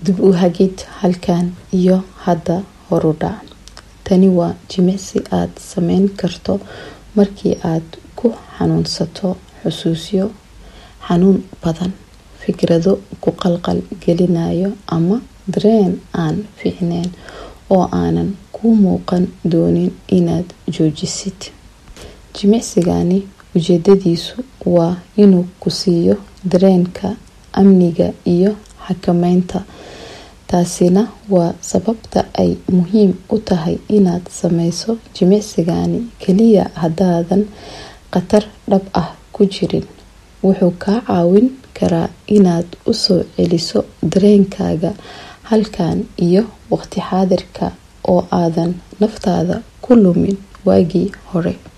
dib u hagid halkan iyo hadda horudhac tani waa jimicsi aad sameyn karto markii aad ku xanuunsato xusuusyo xanuun badan fikrado ku qalqal gelinayo ama dareen aan fiicneyn oo aanan ku muuqan doonin inaad joojisid jimicsigani ujeedadiisu waa inuu ku siiyo dareenka amniga iyo xakameynta taasina waa sababta ay muhiim u tahay inaad sameyso jimicsigani keliya haddaadan khatar dhab ah ku jirin wuxuu kaa caawin karaa inaad u soo celiso dareenkaaga halkan iyo waqti xaadirka oo aadan naftaada ku lumin waagii hore